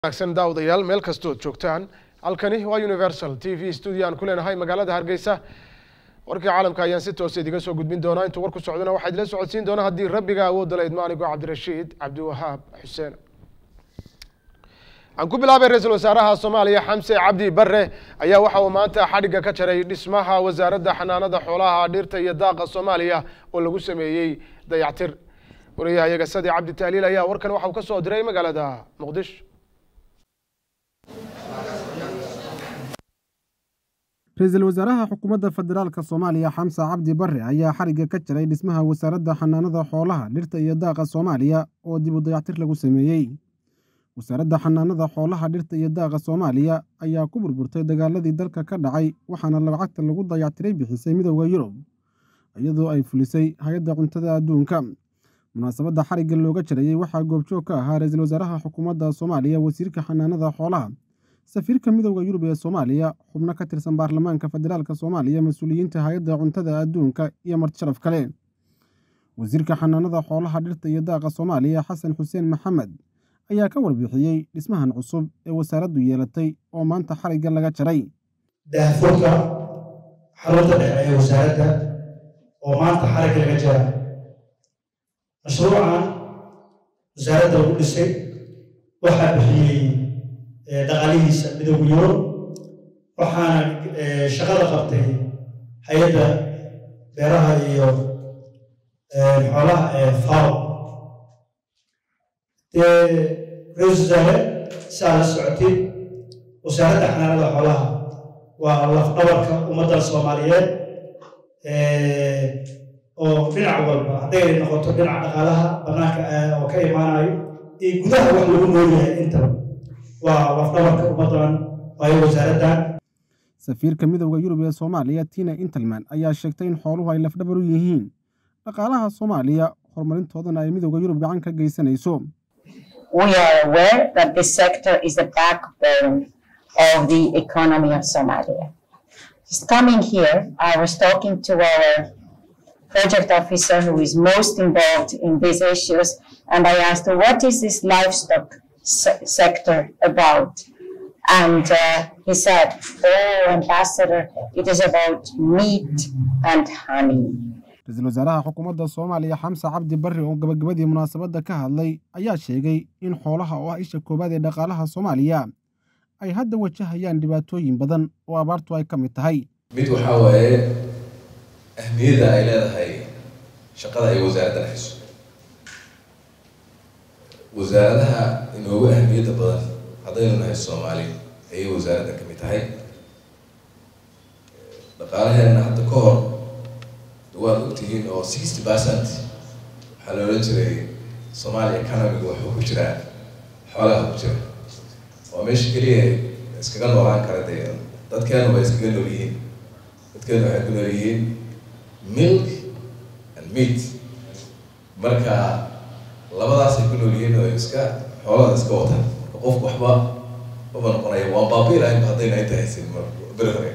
wanaagsan daawadayaal meel kastood joogtaan halkani waa universal t v studio aan ku leenahay magaalada hargeysa warkii caalamka ayaan si toos idiga soo gudbin doonaa intuu warku socdona waxaa idila socodsiin doona haddii rabbiga awoodda la idmo anigoo cabdirashiid cabdiwahaab xuseen aan ku bilaabay ra-iisul wasaaraha soomaaliya xamse cabdi bare ayaa waxa uu maanta xadhigga ka jaray dhismaha wasaaradda xanaanada xoolaha dhirta iyo daaqa soomaaliya oo lagu sameeyey dayactir wariyahayaga sadi cabdi tahliil ayaa warkan waxa uu ka soo diray magaalada muqdisho ra-iisul wasaaraha xukuumadda federaalka soomaaliya xamse cabdi bare ayaa xarigga ka jaray dhismaha wasaaradda xanaanada xoolaha dhirta iyo daaqa soomaaliya oo dib u dayactir lagu sameeyey wasaaradda xanaanada xoolaha dhirta iyo daaqa soomaaliya ayaa ku burburtay dagaaladii dalka ka dhacay waxaana lacagta lagu dayactiray bixisay midooda yurub iyadoo ay fulisay hay-adda cuntada adduunka munaasabadda xarigga looga jarayey waxaa goobjoog ka ahaa ra-iisul wasaaraha xukuumadda soomaaliya wasiirka xanaanada xoolaha safiirka midooda yurub ee soomaaliya xubno ka tirsan baarlamaanka federaalka soomaaliya mas-uuliyiinta hay-adda cuntada adduunka iyo marti sharaf kale wasiirka xanaanada xoolaha dhirta iyo daaqa soomaaliya xasan xuseen maxamed ayaa ka warbixiyey dhismahan cusub ee wasaaraddu yeelatay oo maanta xarigga laga jaray daahfurka xarunta dhexe ee wasaaradda oo maanta xarigga laga jara mashruucan wasaaradda lagu dhisay waxaa bixiyey dhaqaalihiisa midooda yurub waxaana shaqada qabtay hay-adda beeraha iyo xoolaha ee faw dee ra-isul wasaare saa la socotid wasaaradda xanaanada xoolaha waa lafdhabarka ummadda soomaaliyeed oo dhinac walba hadday noqoto dhinaca dhaqaalaha bannaanka oo ka imaanayo iyo gudaha wax lagu noolyahay intaba waa lafdhabarka ummaddan waayo wasaaraddan safiirka midooda yurub ee soomaaliya tina intelman ayaa sheegtay in xooluhu ay lafdhabar u yihiin dhaqaalaha soomaaliya horumarintoodana ay midooda yurub gacan ka geysanayso we are aware that this sector is the backbone of the economy of Somalia. Just coming here, I was talking to our project officer who is most involved in these issues, and I asked her, what is this livestock se sector about? And uh, he said, oh, ambassador, it is about meat and honey. ra-iisul wasaaraha xukuumadda soomaaliya xamse cabdi barre oo gabagabadii munaasabadda ka hadlay ayaa sheegay in xoolaha oo ah isha koowaad ee dhaqaalaha soomaaliya ay hadda wajahayaan dhibaatooyin badan oo abaartu ay ka mid tahay mid waxaa waaye ahmiyadda ay leedahay shaqada ay wasaaradda dhexayso wasaaradaha inoogu ahmiyadda badan haddaynu nahay soomaali ayay wasaaradda ka mid tahay dhaqaalaheena hadda ka hor waad ogtihiin oo sixty percent waxaa la odhan jiray soomaaliya economiga waxuu ku jiraa xoolaha ku jira waa meesha keliya iskaga noolaan kara dee dadkeenu waa iskaga nool yihiin dadkeenu waxay ku nool yihiin milk and meat marka labadaasay ku nool yihiin oo iska xoolada iska wataan marka qofku waxba uma noqonaya waan baabi lahayn haddayna inta haysin beri hore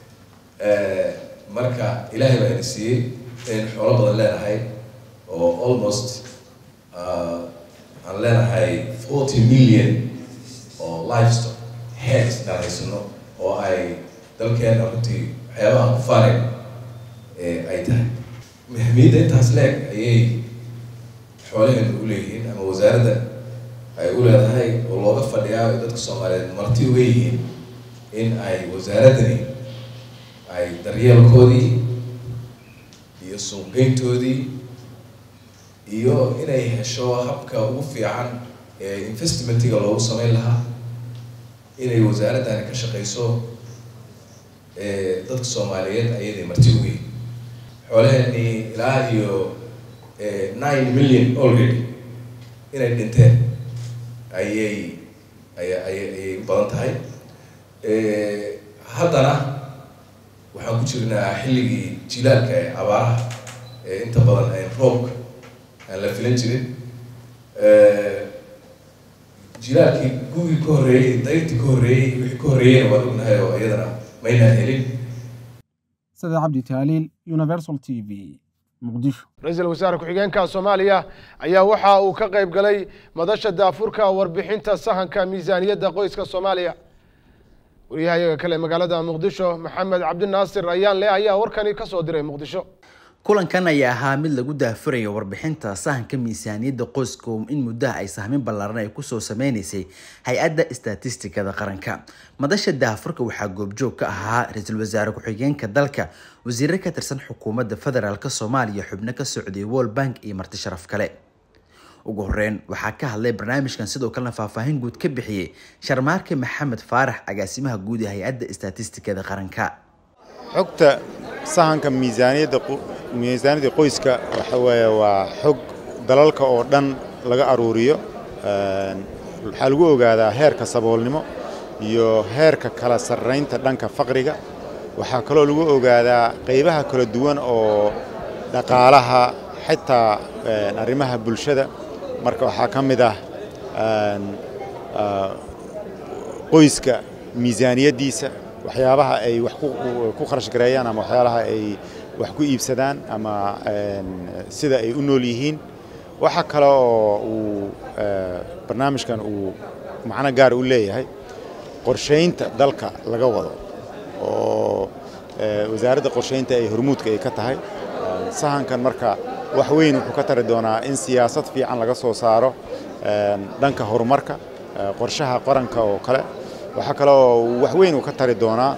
marka ilaahay baa ina siiyey inaynu xoolo badan leenahay oo almost aan leenahay forty million oo livestock heads inaan haysano oo ay dalkeena runtii waxyaabaha ku faanayn ay tahay ahmiyadda intaas leeg ayay xoolaheenu u leeyihiin ama wasaaradda ay u leedahay oo looga fadhiyaa dadka soomaaliyeed marti uga yihiin in ay wasaaraddani ay daryeelkoodii iyo suuqgeyntoodii iyo inay hesho habka ugu fiican ee investmentiga loogu sameyn lahaa inay wasaaraddani ka shaqeyso dadka soomaaliyeed ayaday marti ugu yihin xoolaheenii ilaa iyo nine million already inay dhinteen ayay aya aya ayay u badan tahay haddana waxaan ku jirnaa xilligii jilaalka ee abaaraha ee inta badan aan roobka aan la filan jirin jilaalkii gugii ka horreeyey dayrtii ka horreeyey wixii ka horreeyeyna waan ognahay oo iyadana maynaan helin sida cabdi taaliil universal t v muqdisho ra-iisul wasaare ku-xigeenka soomaaliya ayaa waxa uu ka qayb galay madasha daafurka warbixinta sahanka miisaaniyadda qoyska soomaaliya wariyahayaga kale magaalada muqdisho maxamed cabdinaasir ayaan le ayaa warkani ka soo diray muqdisho kulankan ayaa ahaa mid lagu daafurayo warbixinta sahanka miisaaniyadda qoyska oo in muddaha ay sahmin ballaaran ay kusoo sameynaysay hay-adda istatistikada qaranka madasha daafurka waxaa goobjoog ka ahaa ra-iisul wasaare ku-xigeenka dalka wasiire ka tirsan xukuumadda federaalk soomaaliya xubno ka socday world bank iyo marti sharaf kale ugu horeyn waxaa ka hadlay barnaamijkan sidoo kalena faahfaahin guud ka bixiyey sharmaarke maxamed faarax agaasimaha guud ee hay-adda istatistikada qaranka xogta sahanka miisaaniyadda miisaaniyadda qoyska waxa weeye waa xog dalalka oo dhan laga aruuriyo waxaa lagu ogaadaa heerka saboolnimo iyo heerka kala sarraynta dhanka faqriga waxaa kaloo lagu ogaadaa qaybaha kala duwan oo dhaqaalaha xitaa arrimaha bulshada marka waxaa ka mid ah qoyska miisaaniyaddiisa waxyaabaha ay wax ku kharash gareeyaan ama waxyaalaha ay wax ku iibsadaan ama sida ay u nool yihiin waxa kale oo uu barnaamijkan uu macno gaar u leeyahay qorshaynta dalka laga wado oo wasaaradda qorshaynta ay hormuudka ay ka tahay sahankan marka wax weyn wuxuu ka tari doonaa in siyaasad fiican laga soo saaro dhanka horumarka qorshaha qaranka oo kale waxaa kale oo wax weyn uu ka tari doonaa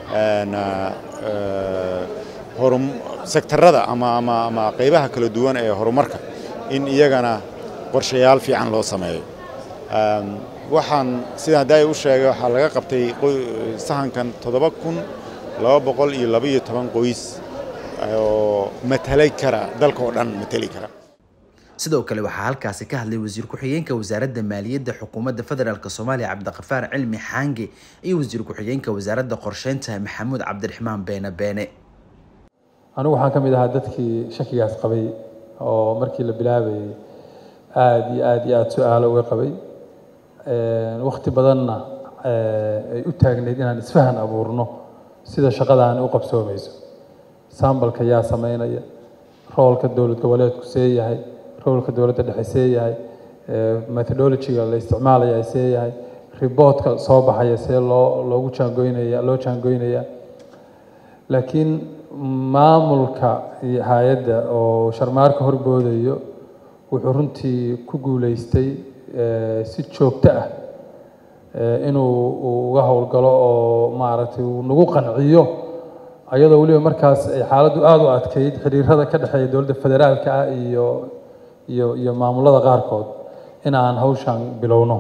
sektarada ama ama ama qaybaha kala duwan ee horumarka in iyagana qorshayaal fiican loo sameeyo waxaan sida haddaa u sheegay waxaa laga qabtay sahankan toddoba kun laba boqol iyo laba iyo toban qoys oo matalay kara dalka oo dhan matali kara sidoo kale waxaa halkaasi ka hadlay wasiir ku-xigeenka wasaaradda maaliyadda xukuumadda federaalk soomaaliya cabdiqafaar cilmi xaange iyo wasiir ku-xigeenka wasaaradda qorsheynta maxamuud cabdiraxmaan beene beene anigu waxaan ka mid ahaa dadkii shakigaas qabay oo markii la bilaabayay aada iyo aada iyo aada su-aalo uga qabay wakti badanna ay u taagneyd inaan isfahan abuurno sida shaqadaani u qabsoomayso sambalka yaa sameynaya roolka dowlad goboleedku see yahay roolka dowladda dhexe see yahay methodologyga la isticmaalaya see yahay riboortka soo baxaya see loo loogu jaangoynaya loo jaangoynaya laakiin maamulka iyo hay-adda oo sharmaarka horboodayo wuxuu runtii ku guuleystay si joogto ah inuu uga howlgalo oo maaragtay uu nagu qanciyo ayadoo weliba markaas ay xaaladdu aada u adkeyd xiriirada ka dhexeeya dowladda federaalka ah iyo iyo iyo maamulada qaarkood in aan hawshan bilowno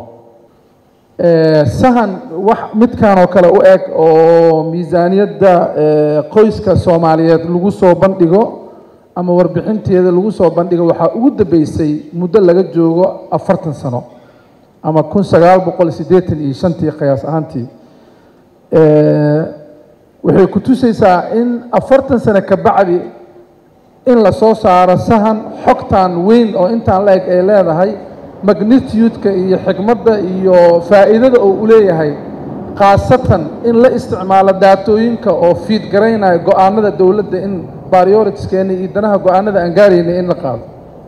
sahan wax midkan oo kale u eg oo miisaaniyadda qoyska soomaaliyeed lagu soo bandhigo ama warbixinteeda lagu soo bandhigo waxaa ugu dambeysay muddo laga joogo afartan sano ama kun sagaal boqol siddeetan iyo shantii qiyaas ahaantii waxay ku tusaysaa in afartan sano ka bacdi in la soo saaro sahan xogtan weyn oo intaan la eg ay leedahay magnitude-ka iyo xikmadda iyo faa'iidada oo u leeyahay khaasatan in la isticmaalo daatooyinka oo fiid garaynaya go-aanada dowladda in prioritiskeena iyo danaha go-aanada aan gaarayna in la qaado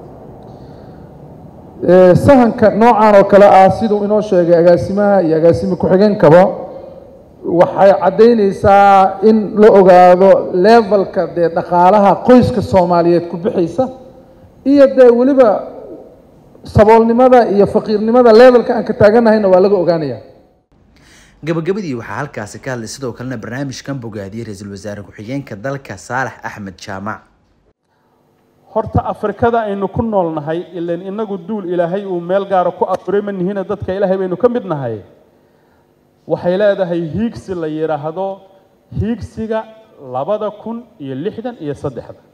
sahanka noocan oo kale ah siduu inoo sheegay agaasimaha iyo agaasime ku-xigeenkaba waxay caddaynaysaa in la ogaado levelka dee dhaqaalaha qoyska soomaaliyeed ku bixaysa iyo dee weliba saboolnimada iyo faqiirnimada levelka aan ka taaganahayna waa laga ogaanaya gabagabadii waxaa halkaasi ka hadlay sidoo kalena barnaamijkan bogaadiyey ra-iisul wasaare ku-xigeenka dalka saalax axmed jaamac horta afrikada aynu ku nool nahay ilan inagu duul ilaahay uu meel gaara ku abuuray ma nihina dadka ilaahay baynu ka mid nahay waxay leedahay hiigsi la yidhaahdo hiigsiga labada kun iyo lixdan iyo saddexda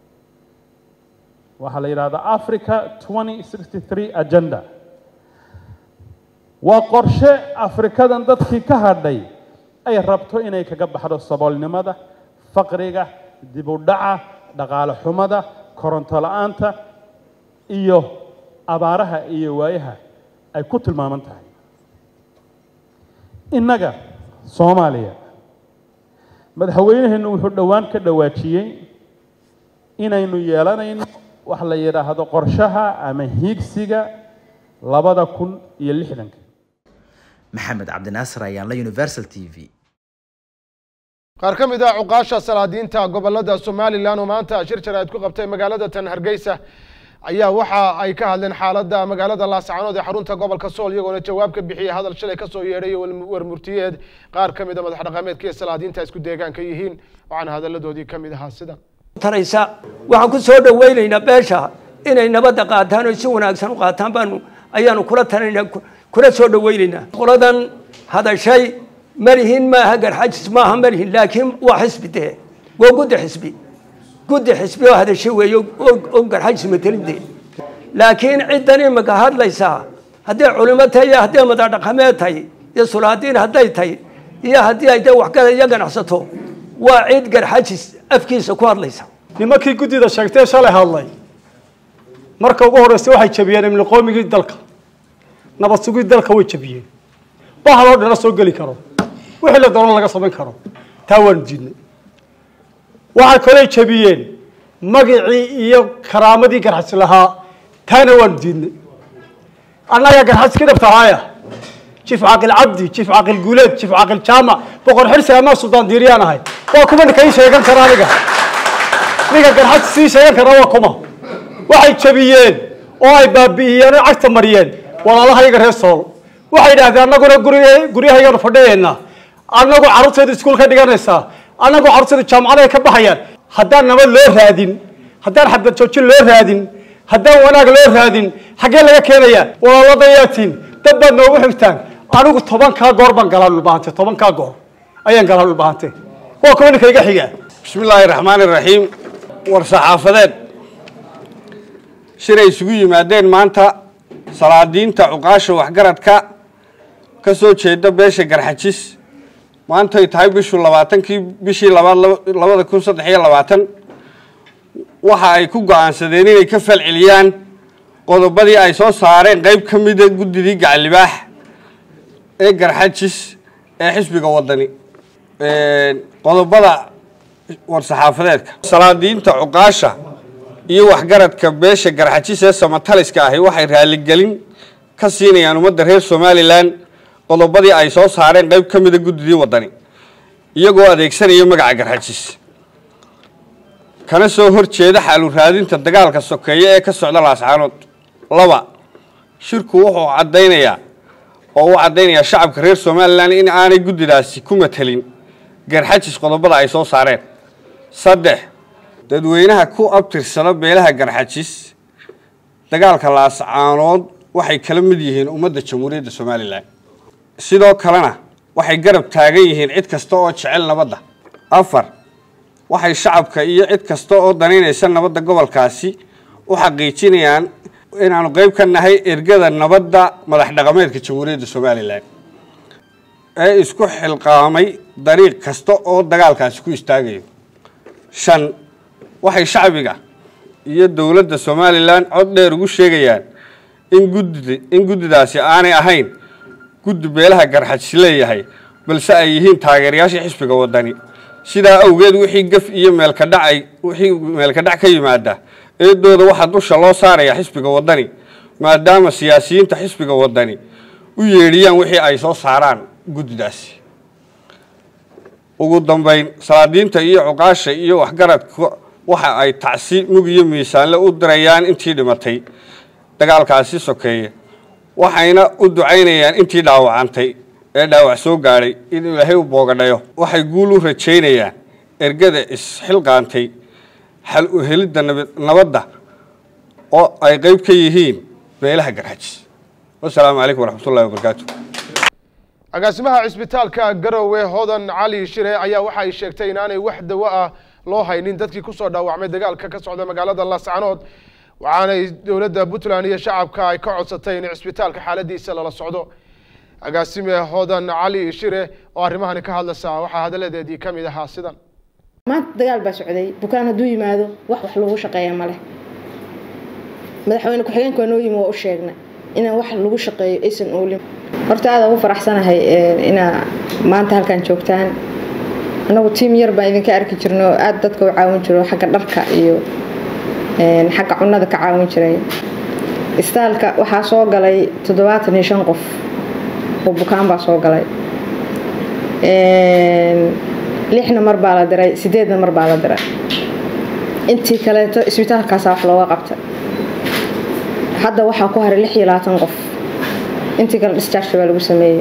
waxaa la yidhahdaa africa twenty sixty three agenda waa qorshe afrikadan dadkii ka hadhay ay rabto inay kaga baxdo saboolnimada faqriga dib u dhaca dhaqaale xumada koronto la-aanta iyo abaaraha iyo waayaha ay ku tilmaaman tahay innaga soomaaliya madaxweynaheennu wuxuu dhowaan ka dhawaajiyey inaynu yeelanayno wax la yidhaahdo qorshaha ama hiigsiga labada kun iyo lixdanka maxamed cabdinaasir ayaan la universal t v qaar ka mid ah cuqaasha salaadiinta gobolada somalilan oo maanta shir jaraa'id ku qabtay magaalada tan hargeysa ayaa waxa ay ka hadleen xaaladda magaalada laascaanood ee xarunta gobolka sool iyagoona jawaab ka bixiyey hadal shalay kasoo yeedhay warmurtiyeed qaar ka mid a madax dhaqameedka iyo salaadiinta isku deegaanka yihiin waxaana hadalladoodii ka mid ahaa sidan taraysa waxaan ku soo dhawaynaynaa beesha inay nabadda qaataan oo si wanaagsan u qaataan baanu ayaanu kula talinaynaa kula soo dhawaynaynaa qoladan hadashay malihin maaha garxajis maaha malihin laakiin waa xisbi dee waa guddi xisbi guddi xisbi oo hadashay weeye oo garxajis matelin dee laakiin ciddan imika hadlaysaa hadday culimo tahay iyo hadday madadhaqameed tahay iyo sulaadiin hadday tahay iyo haddii ay dee waxgala iyo ganacsato waa cid garxajis afkiisa ku hadlaysa nimankii guddida sheegtee shalay hadlay marka ugu horreysay waxay jabiyeen imniqoomigii dalka nabad sugid dalka way jabiyeen bahaloo dhana soo geli karo wixii la doono laga samayn karo taa waanu diidnay waxay kaloo jabiyeen magicii iyo karaamadii garxajis lahaa taana waanu diidnay annaga garxajis ka dhabtahaaya jiif caaqil cabdi jiif caaqil guuleed jiif caaqil jaamac boqor xirsi amaa suldaan diiriyaan ahay waa kuma ninka ii sheegan kara aniga ninka garxajis sii sheegan kara waa kuma waxay jabiyeen oo ay baabi'iyeen oo cagta mariyeen walaalahayaga reer sool waxay yidhaahdeen annaguna guryahaygaanu fadhiyaynaa annagu carruurteedu iskuul ka dhiganaysaa annagu carruurteedu jaamacadaha ka baxayaan haddaan nabad loo raadin haddaan xabad joojin loo raadin haddaan wanaag loo raadin xaggee laga keenayaa walaaladayaatiin dad baad noogu xigtaan anigu tobankaa goor baan galaa dhulbahante tobankaa goor ayaan galaa dhulbahante waa kuwa ninka iga xiga bismi illaahi raxmaani raxiim war saxaafadeed shiray isugu yimaadeen maanta salaadiinta cuqaasha waxgaradka ka soo jeeda beesha garxajis maantay tahay bishu labaatankii bishii labaad labada kun saddex iyo labaatan waxa ay ku go-aansadeen inay ka falceliyaan qodobadii ay soo saareen qeyb ka mida guddidii gacalibaax ee garxajis ee xisbiga wadani qodobada war-saxaafadeedka salaadiinta cuqaasha iyo waxgaradka beesha garxajis ee samataliska ahi waxay raaligelin ka siinayaan ummadda reer somalilan qodobadii ay soo saareen qeyb ka mida guddidii wadani iyagoo adeegsanaya magaca garxajis kana soo hor jeeda xaalu raadinta dagaalka sokeeye ee ka socda laascaanood laba shirku wuxuu caddaynayaa oo u caddaynayaa shacabka reer somalilan in aanay guddidaasi ku matelin garxajis qodobada ay soo saareen saddex dadweynaha ku abtirsada beelaha garxajis dagaalka laascaanood waxay kala mid yihiin ummadda jamhuuriyadda somalilan sidoo kalena waxay garab taagan yihiin cid kasta oo jecel nabadda afar waxay shacabka iyo cid kasta oo danaynaysa nabadda gobolkaasi u xaqiijinayaan inaanu qeyb ka nahay ergada nabadda madax dhaqameedka jamhuuriyadda somalilan ee isku xilqaamay dariiq kasta oo dagaalkaasi ku istaagayo shan waxay shacbiga iyo dowladda somalilan cod dheer ugu sheegayaan in guddida in guddidaasi aanay ahayn guddi beelaha garxajis leeyahay balse ay yihiin taageerayaashii xisbiga wadani sidaa awgeed wixii gaf iyo meelka dhacay wixii meelka dhac ka yimaada eedooda waxaa dusha loo saaraya xisbiga wadani maadaama siyaasiyiinta xisbiga wadani u yeedhiyaan wixii ay soo saaraan guddidaasi ugu dambeyn salaadiinta iyo cuqaasha iyo waxgaradka waxa ay tacsi mug iyo miisaanle u dirayaan intii dhimatay dagaalkaasi sokeeye waxayna u ducaynayaan intii dhaawacantay ee dhaawac soo gaadhay in ilaahay u boogadhayo waxay guul u rajaynayaan ergada isxilqaantay xal u helidda nabadda oo ay qeyb ka yihiin beelaha garxajis wasalaamu calaykum waraxmatullahi wabarakaatu agaasimaha cisbitaalka garowe hodan cali shire ayaa waxa ay sheegtay inaanay wax dawo ah loo haynin dadkii kusoo dhaawacmay dagaalka ka socda magaalada laascanood waxaanay dowladda puntland iyo shacabka ay ka codsatay in cisbitaalka xaaladiisa lala socdo agaasime hodan cali shire oo arrimahani ka hadlaysaa waxaa hadalladeedii ka mid ahaa sidan maanta dagaal baa socday bukaan hadduu yimaado wax wax lagu shaqeeya ma leh madaxweyne ku-xigeenka waa noo yimi waa u sheegnay inaan wax lagu shaqeeyo aysan oolin horta aada ugu faraxsanahay inaa maanta halkan joogtaan anagu tiim yar baan idinka arki jirno oo aada dadka u caawin jiro xagga dharka iyo xagga cunada ka caawin jiray istaalka waxaa soo galay toddobaatan iyo shan qof oo bukaan baa soo galay lixna mar baa la diray sideedna mar baa la diray intii kaleeto isbitaalkaasa wax looga qabta hadda waxaa ku haray lix iyo labaatan qof intii kale discharge baa lagu sameeyey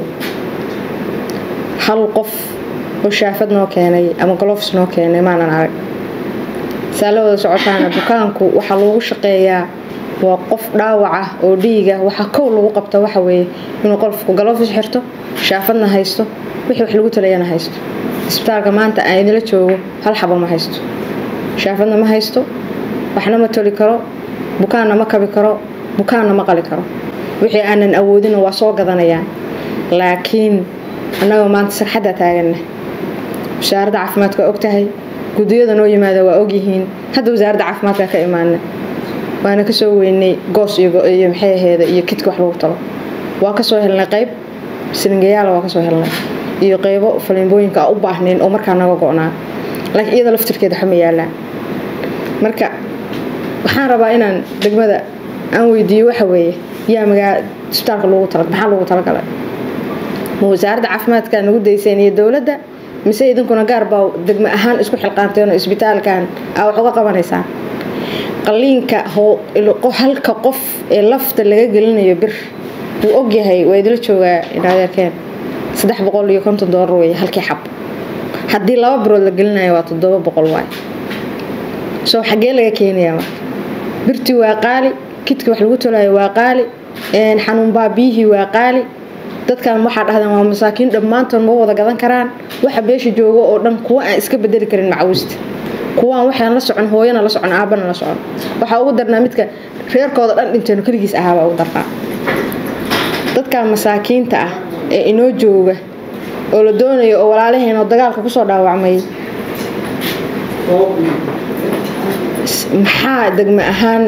hal qof oo shaafad noo keenay ama golofs noo keenay maanan arag saa la wada socotaana bukaanku waxaa loogu shaqeeyaa waa qof dhaawac ah oo dhiiga waxaa kow lagu qabta waxa weeye inuu qolfku galofis xirto shaafadna haysto wixii wax lagu talayana haysto isbitaalka maanta aan idinla joogo hal xabo ma haysto shaafadna ma haysto waxna ma toli karo bukaanna ma kabi karo bukaanna ma qali karo wixii aanan awoodina waa soo gadanayaan laakiin annagoo maanta sarxadda taaganna wasaaradda caafimaadka waa ogtahay gudiyada noo yimaada waa ogyihiin hadda wasaaradda caafimaadka ka imaana waana kasoo weynay goos iyo maxay aheeda iyo kidka wax lagu talo waa kasoo helnay qayb silingayaala waa kasoo helnay iyo qaybo falimbooyinka a u baahnayn oo markaa naga go-naa laakiin iyada laftirkeeda waxma yaalaan marka waxaan rabaa inaan degmada aan weydiiyo waxa weeye yaa magaa isbitaalka loogu tala maxaa loogu talagalay ma wasaaradda caafimaadka nagu dayseen iyo dowladda mise idinkuna gaar baa degmo ahaan isku xilqaanteen oo isbitaalkan aa wax uga qabanaysaa qaliinka halka qof ee lafta laga gelinayo bir wuu ogyahay waa idila joogaa inadeerkeen saddex boqol iyo konton doolar wey halkii xab haddii laba birood la gelinayo waa toddoba boqol waay soo xaggee laga keenayaa marka birtii waa qaali kidka wax lagu tolayo waa qaali xanuunbaa biyihii waa qaali dadkan waxaa dhahdeen waa masaakiin dhammaantood ma wada gadan karaan waxa beesha joogo oo dhan kuwa aan iska bedeli karin macawista kuwaan waxaan la socon hooyana la socon aabana la socon waxaa ugu darnaa midka reerkooda dhan dhinteeno keligiis ahaabaa ugu darnaa dadkan masaakiinta ah ee inoo jooga oo la doonayo oo walaalaheenoo dagaalka kusoo dhaawacmay maxaa degme ahaan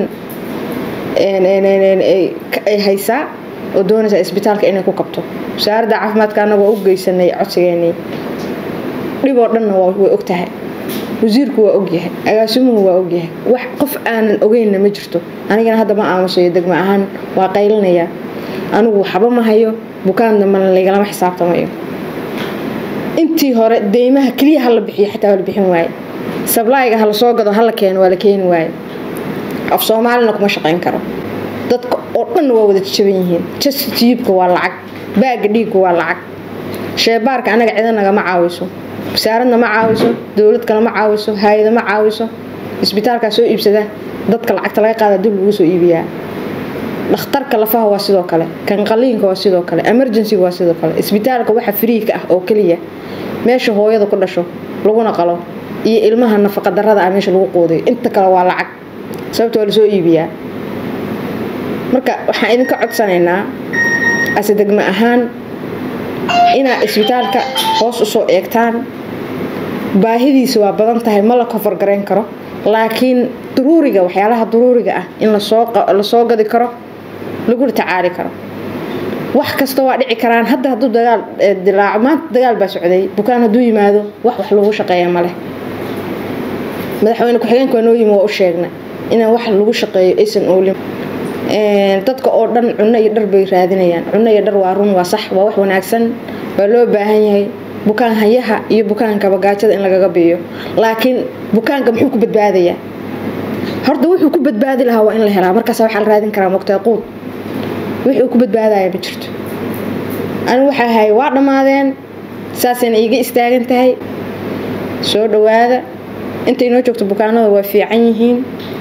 ay haysaa oo doonaysaa isbitaalka inay ku qabto wasaaradda caafimaadka annaga waa u geysanay codsigeenii dhiboo dhanna way ogtahay wasiirku waa ogyahay agaasimuhu waa ogyahay wax qof aanan ogeynna ma jirto anigana hadda ma aamusayo degmo ahaan waa qaylinayaa anigu waxba ma hayo bukaan dambana lagalama xisaabtamayo intii hore deymaha keliya hala bixiyo xataa waa la bixin waaye sablayga hala soo gado hala keeno waa la keeni waaye af soomaalina kuma shaqayn karo dadka oo dhanna waa wada jaban yihiin jastiyibka waa lacag baaga dhiigga waa lacag sheebaarka anaga cida nagama caawiso wasaaradna ma caawiso dowlad kale ma caawiso hay-ada ma caawiso isbitaalkaa soo iibsada dadka lacagta laga qaada dib lagu soo iibiyaa dhakhtarka lafaha waa sidoo kale kan qaliinka waa sidoo kale emergencyga waa sidoo kale isbitaalka waxa firiika ah oo keliya meesha hooyada ku dhasho laguna qalo iyo ilmaha nafaqadarada ah meesha lagu quudiyo inta kale waa lacag sababta waa lasoo iibiyaa marka waxaan idinka codsanaynaa ase degmo ahaan inaad isbitaalka hoos usoo eegtaan baahidiisa waa badan tahay ma la kofar garayn karo laakiin duruuriga waxyaalaha duruuriga ah in lasoo gadi karo laguna tacaali karo wax kasta waa dhici karaan hadda hadduu dagaal dilaaco maanta dagaal baa socday bukaan hadduu yimaado wax wax lagu shaqeeya maleh madaxweyne ku-xigeenka waa noo yimi waa u sheegna inaan wax lagu shaqeeyo aysan oolin dadka oo dhan cunno iyo dhar bay raadinayaan cunno iyo dhar waa run waa sax waa wax wanaagsan waa loo baahan yahay bukaan hayaha iyo bukaanka bagaajada in lagaga biiyo laakiin bukaanka muxuu ku badbaadayaa horta wuxuu ku badbaadi lahaa waa in la helaa markaas waxaa la raadin karaa mogtaa quud wixii ku badbaadaya ma jirto anigu waxaa ahay waa dhammaadeen saasayna iiga istaagan tahay soo dhawaada intay noo joogto bukaanada waa fiican yihiin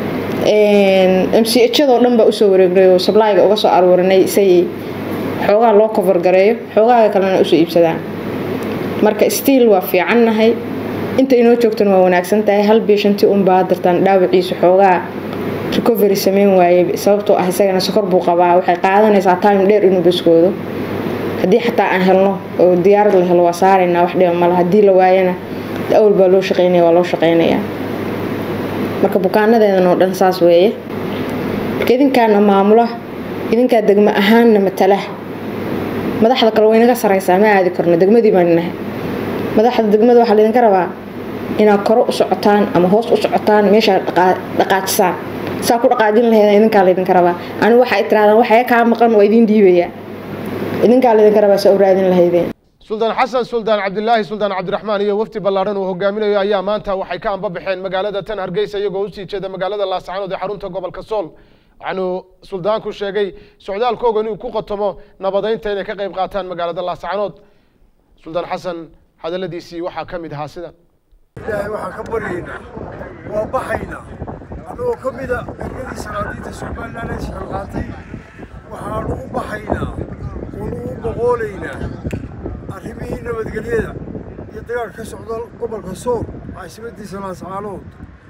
m c hjadoo dhan baa usoo wareegnay oo sablayga uga soo aruurinay say xoogaa loo kofar gareeyo xoogaaga kalena usoo iibsadaan marka stiil waa fiicannahay inta inoo joogtana waa wanaagsan tahay hal biishanti unbaa dartaan dhaawaciisu xoogaa recovery sameyn waaye sababtoo ah isagana sokor buu qabaa waxay qaadanaysaa time dheer inuu baskoodo haddii xataa aan helno oo diyaarad la helo waa saaraynaa wax dhiba mala haddii la waayana awal baa loo shaqeynaya waa loo shaqeynayaa marka bukaanadeedan oo dhan saas weeye marka idinkaana maamula idinkaa degmo ahaanna matala madaxda kale waynaga saraysaa ma aadi karno degmadii baan nahay madaxda degmada waxaa laydinka rabaa inaad koro u socotaan ama hoos u socotaan meeshaa dhaqaajisaan saa ku dhaqaajin lahayd idinkaa laydinka rabaa anigu waxay tirahdaan waxay kaa maqan waa idin dhiibaya idinkaa laydinka rabaa saa u raadin lahaydeen suldaan xasan suldaan cabdilaahi suldaan cabdiraxmaan iyo wafdi ballaaran uu hogaaminayo ayaa maanta waxay ka anbabaxeen magaalada tan hargeysa iyagoo usii jeeda magaalada laascaanood ee xarunta gobolka sool waxaanu suldaanku sheegay socdaalkooga inuu ku qotomo nabadeynta inay ka qayb qaataan magaalada laascaanood suldaan xasan hadaladiisii waxaa ka mid ahaa sidan ilaahay waxaan ka baryaynaa waa baxaynaa annagoo ka mida ergadii salaadiinta somalilan ee shaqalqaatay waxaanu u baxaynaa oonu u boqoolaynaa arrimihii nabadgelyada iyo dagaal ka socda gobolka sool caasimadiisa laascaanood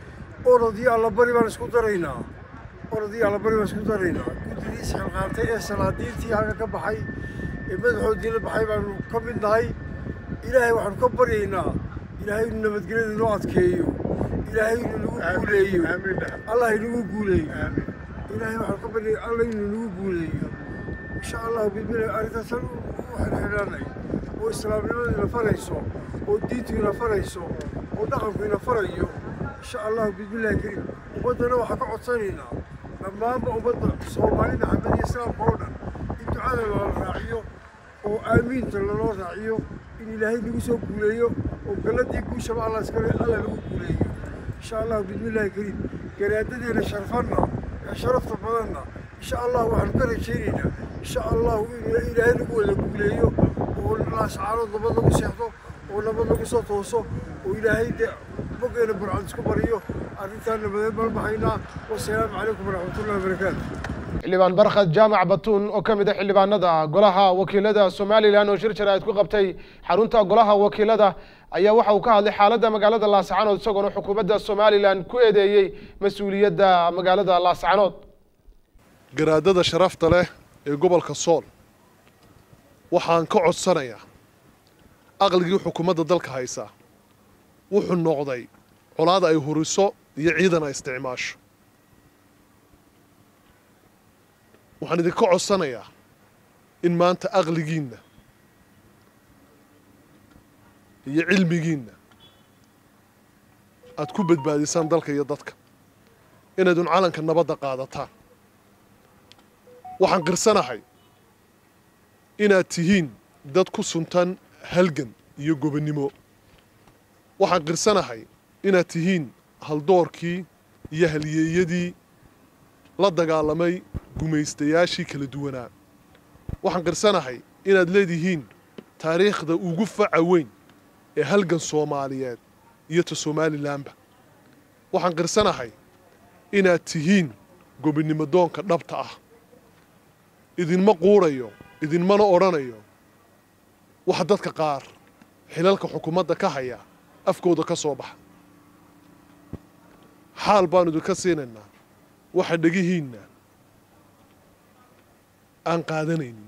orod iyo allabari baan isku daraynaa orod iyo allabari baan isku daraynaa guddidii shaqalqaatay ee salaadiintii halka ka baxay ee madaxoodii la baxay baanu ka mid nahay ilaahay waxaanu ka baryaynaa ilaahay inuu nabadgelyada inoo adkeeyo ilaahay inuu nagu guuleeyo allah inagu guuleeyo ilaahay waxaanu ka baryay allah inuu nagu guuleeyo insha allahu bidmilah arrintaasan u xirxidhanay oo islaamnimadu ina farayso oo diintu ina farayso oo dhaqanku ina farayo insha allahu bidmillahi kariim ummaddana waxaan ka codsanaynaa dhammaanba ummadda soomaalida xamed iyo islaamka oo dhan in ducada loola raaciyo oo aamiinta laloo raaciyo in ilaahay nagu soo guuleeyo oo galladii guushaba allah iskale alla nagu guuleeyo insha allahu bidmillahi kariim garaadadeena sharfanna ee sharafta badanna insha allah waxaanu ka rajaynaynaa insha allahu in ilaahay nagu wada guuleeyo oo laascaanood nabad lagu seexdo oo nabad lagu soo tooso oo ilaahay dee boggeena burcad isku bariyo arrintaan nabadeed baan baxaynaa wasalaamu calaykum waraxmatullahi wabarakaatu xildhibaan barkhad jaamac batuun oo ka mid ah xildhibaanada golaha wakiilada somalilan oo shir jaraa'id ku qabtay xarunta golaha wakiilada ayaa waxa uu ka hadlay xaaladda magaalada laascaanood isagoona xukuumadda somalilan ku eedeeyey mas-uuliyadda magaalada laascaanood garaadada sharafta leh ee gobolka sool waxaan ka codsanayaa aqligii xukuumadda dalka haysaa wuxuu noqday colaada ay huriso iyo ciidan ay isticmaasho waxaan idinka codsanayaa in maanta aqligiinna iyo cilmigiinna aad ku badbaadisaan dalka iyo dadka inaydun calanka nabadda qaadataan waxaan qirsanahay inaad tihiin dad ku suntan halgan iyo gobonnimo waxaan qirsanahay inaad tihiin haldoorkii iyo halyeeyadii la dagaalamay gumaystayaashii kala duwanaa waxaan qirsanahay inaad leedihiin taariikhda ugu faca weyn ee halgan soomaaliyeed iyo ta somalilanba waxaan qirsanahay inaad tihiin gobonnimo doonka dhabta ah idinma quurayo idinmana odhanayo waxa dadka qaar xilalka xukuumadda ka haya afkooda ka soo baxa xaal baanu idinka siinaynaa waxa dhegihiinna aan qaadanaynin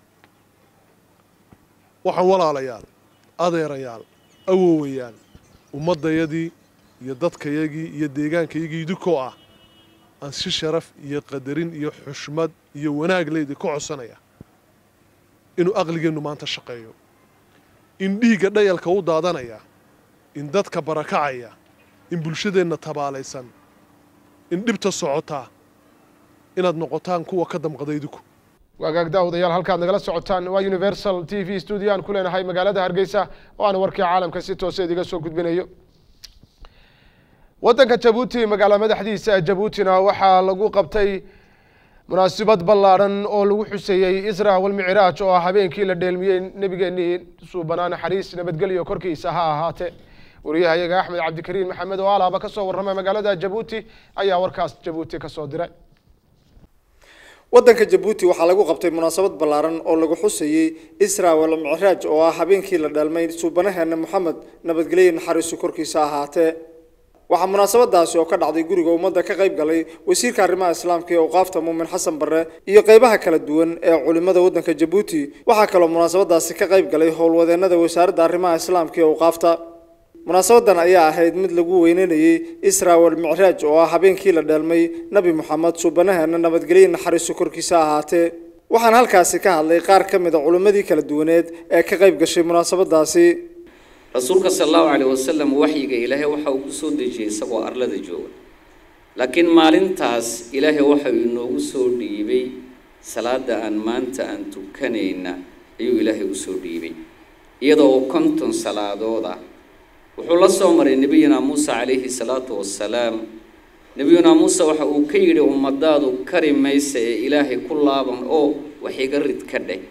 waxaan walaalayaal adeerayaal awowayaal ummaddayadii iyo dadkayagii iyo deegaankayagii idinkoo ah aan si sharaf iyo qadarin iyo xushmad iyo wanaag leydi ka codsanaya inuu aqligeennu maanta shaqeeyo in dhiigga dhayalka u daadanaya in dadka barakacaya in bulshadeenna tabaalaysan in dhibta socotaa inaad noqotaan kuwa ka damqada idinku waagaag daawadayaal halkaad nagala socotaan waa universal t v studio aan ku leenahay magaalada hargeysa oo aan warkii caalamka si toose idiga soo gudbinayo waddanka jabuuti magaalo madaxdiisa jabuutina waxaa lagu qabtay munaasabad ballaadhan oo lagu xuseeyey isra walmicraaj oo ah habeenkii la dheelmiyey nebigeenii suubanaa naxariis nabadgelyo korkiisa ha ahaatee wariyahayaga axmed cabdikariin maxamed oo alaaba ka soo warramay magaalada jabuuti ayaa warkaas jabuuti ka soo diray waddanka jabuuti waxaa lagu qabtay munaasabad ballaaran oo lagu xusayey isra wal micraaj oo ah habeenkii la dhalmay suubanaheena moxamed nabadgelyo naxariisu korkiisa ahaatee waxaa munaasabadaasi oo ka dhacday guriga ummadda ka qayb galay wasiirka arrimaha islaamka ee awqaafta muumin xasan barre iyo qaybaha kala duwan ee culimada waddanka jabuuti waxaa kaloo munaasabadaasi ka qayb galay howlwadeennada wasaaradda arrimaha islaamka ee awqaafta munaasabadan ayaa ahayd mid lagu weyneynayey isra wal micraaj oo ah habeenkii la dheelmay nebi moxamed suubanaheena nabadgelyo naxariisu korkiisa ahaatee waxaana halkaasi ka hadlay qaar ka mid a culimmadii kala duwaneed ee ka qayb gashay munaasabadaasi rasuulka sala allahu caleyh wasalam waxyiga ilaahay waxa uu ku soo dejiyey isagoo arlada jooga laakiin maalintaas ilaahay waxa uu inoogu soo dhiibay salaada aan maanta aan tukanayna ayuu ilaahay u soo dhiibay iyadoo oo konton salaadood ah wuxuu la soo maray nebiyuna muuse calayhi salaatu wassalaam nebiyuna muuse waxa uu ka yidhi ummadaadu kari maysa ee ilaahay ku laaban oo wax iga rid ka dheh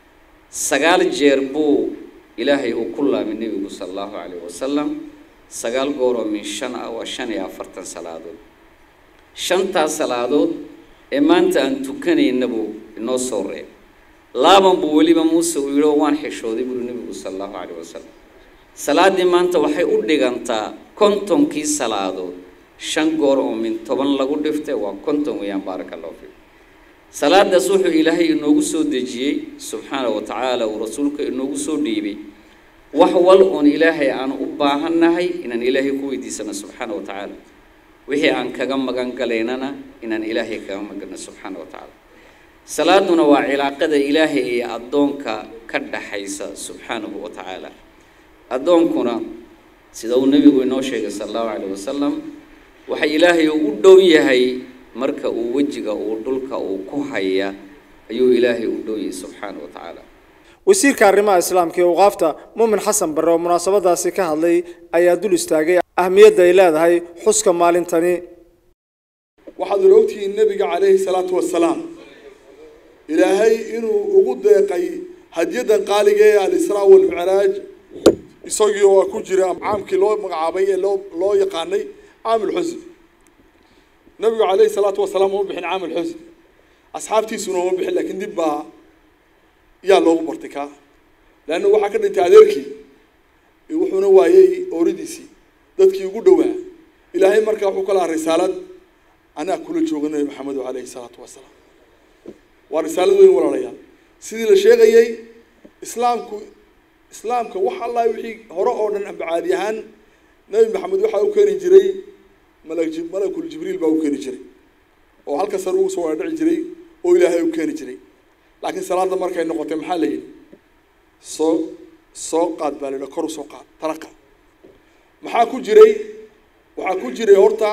sagaal jeer buu ilaahay uu ku laabay nebigu sala allahu calayhi wasalam sagaal gooroo min shan ah waa shan iyo afartan salaadood shantaas salaadood ee maanta aan tukanayna buu inoo soo reeb laaban buu weliba muuse uu yidhi oo waan xishooday buuri nebigu sala allahu calayhi wasalam salaaddii maanta waxay u dhigantaa kontonkii salaadood shan goor oo min toban lagu dhiftay waa konton weeyaan baaraka allahu fiikum salaadaas wuxuu ilaahay inoogu soo dejiyey subxaana wa tacaala uu rasuulka inoogu soo dhiibay wax wal oon ilaahay aan u baahannahay inaan ilaahay ku weydiisano subxaana wa tacaala wixii aan kaga magan galaynana inaan ilaahay kaga maganno subxaana wa tacaala salaaduna waa cilaaqada ilaahay iyo addoonka ka dhaxaysa subxaanahu wa tacaala addoonkuna sida uu nebigu inoo sheegay sala allahu calayh wasalam waxa ilaahay uu u dhow yahay marka uu wejiga uu dhulka uu ku haya ayuu ilaahay u dhow yahay subxaana wa tacaala wasiirka arrimaha islaamka ee waqaafta muumin xasan barre oo munaasabadaasi ka hadlay ayaa dul istaagay ahmiyadda ay leedahay xuska maalintani waxaad ula ogtihiin nebiga calayhi salaatu wasalaam ilaahay inuu ugu deeqay hadyadan qaaliga ee alisraa walmicraaj isagii oo ku jira caamkii loo magacaabay ee loo loo yaqaanay caamulxusn nabigu calayhi salaatu wasalaam uma bixin caamulxusn asxaabtiisuna uma bixin laakiin dib baa yaa loogu bartay kaa leanna waxaa ka dhintay adeerkii wuxuuna waayey ooridiisii dadkii ugu dhowaa ilaahay markaa wuxuu ka lahaa risaalad anaa kula jooga nabi maxamedo calayhi salaatu wasalaam waa risaalad weyn walaalayaal sidii la sheegayey islaamku islaamka wax allah wixii hore oo dhan amba caadi ahaan nabi maxamed waxaa u keeni jiray malak malakul jibriil baa u keeni jiray oo halka sare ugu soo dhici jiray oo ilaahay u keeni jiray laakiin salaada markay noqotay maxaa la yidhi soo soo qaad baa la yidhi kor u soo qaad talaqa maxaa ku jiray waxaa ku jiray horta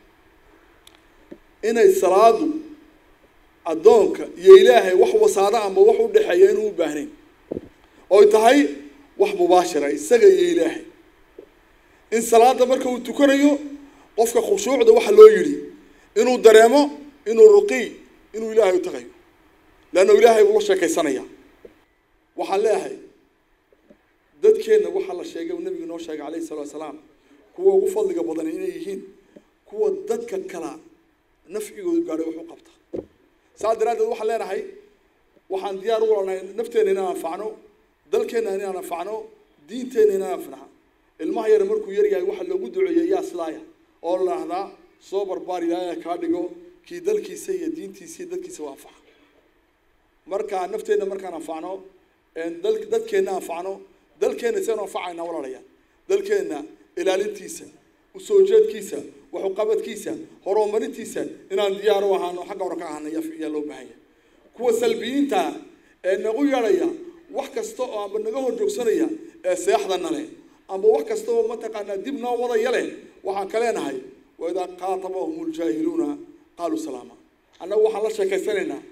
inay salaadu addoonka iyo ilaahay wax wasaado amba wax u dhexeeya inuu u baahnayn oy tahay wax mubaashira isaga iyo ilaahay in salaada marka uu tukanayo qofka khushuucda waxa loo yidhi inuu dareemo inuu ruqiy inuu ilaahay u tagayo leanna ilaahay uu la sheekaysanaya waxaan leeyahay dadkeenna waxaa la sheegay uu nabigu inoo sheegay calayhi salatu wasalaam kuwa ugu fadliga badan inay yihiin kuwa dadka kala nafcigooda gaadhay wax u qabta saas daraaddeed waxaan leenahay waxaan diyaar u walanahay nafteenna inaan anfacno dalkeenna inaan anfacno diinteenna inaan anfacno ilmaha yar markuu yar yahay waxaa loogu duceeyey yaa silaaya oo la dhahdaa soo barbaar ilaahay kaa dhigo kii dalkiisa iyo diintiisa iyo dadkiisa u anfaca marka nafteenna markaan anfacno dal dadkeenna anfacno dalkeenna seenu anfacayna walaalayaal dalkeenna ilaalintiisa usoo jeedkiisa waxuqabadkiisa horumarintiisa inaan diyaar u ahaano xagga hore ka ahana yaa loo baahan yahay kuwa salbiyiinta ee nagu yeedhaya wax kasta oo amba naga hor joogsanaya ee seexdana leh amba wax kasta oo mataqaanaa dib noo wadaya leh waxaan ka leenahay waidaa qaatabahum ljaahiluuna qaaluu salaama annagu waxaan la sheekaysanaynaa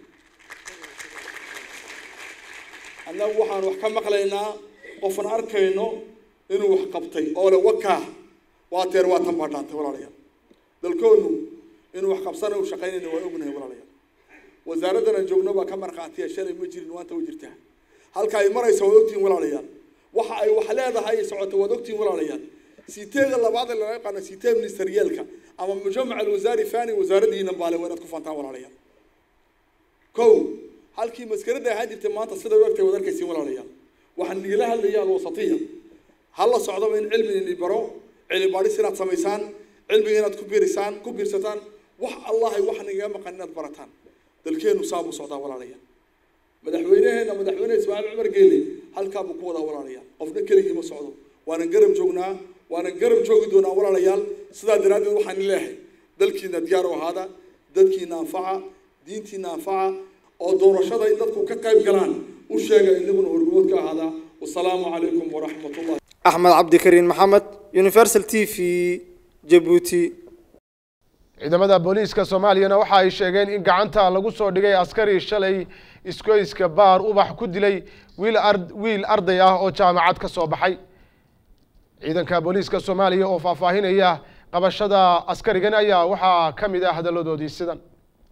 annagu waxaan wax ka maqlaynaa qofan arkayno inuu wax qabtay oo le wakaa waa teer waa tan baa dhaantay walaalayaal dalkoonu inuu wax qabsana u shaqaynayna waa ognahay walaalayaal wasaaraddan aan joogno baa ka markhaatiya shalay ma jirin maanta way jirtaa halka ay maraysa waad ogtihiin walaalayaal waxa ay wax leedahay ay socoto waad ogtihiin walaalayaal siteega labaad ee laga yaqaano sitee ministeriyaalka ama mujamac alwasaari fani wasaaraddiina baale waa inaad ku fantaan walaalayaal kow halkii maskarada ahaan jirtay maanta sida u egtay waad arkaysiin walaalayaal waxaan igala hadlaya alwasatiya ha la socdaba in cilmi ini baro cilmi baadhis inaad samaysaan cilmiga inaad ku biirisaan ku biirsataan wax allahay wax nagaga maqan inaad barataan dalkeenu saa buu socdaa walaalayaal madaxweyneheena madaxweyne ismaaciil cumar geele halkaa buu ku wadaa walaalayaal qofna keligii ma socdo waanan garab joognaa waanan garab joogi doonaa walaalayaal sidaa daraaddeed waxaan leeyahay dalkiina diyaar u ahaada dadkiina anfaca diintiina anfaca oo doorashada in dadku ka qayb galaan u sheega inaguna horgood ka ahaada wasalaamu calaykum waraxmatullahi axmed cabdikariin maxamed universal t v jabuuti ciidamada booliiska soomaaliyana waxa ay sheegeen in gacanta lagu soo dhigay askari shalay iskoyska baar ubax ku dilay wiil wiil arday ah oo jaamacad ka soo baxay ciidanka booliiska soomaaliya oo faahfaahinaya qabashada askarigan ayaa waxaa ka mid ah hadalladoodii sidan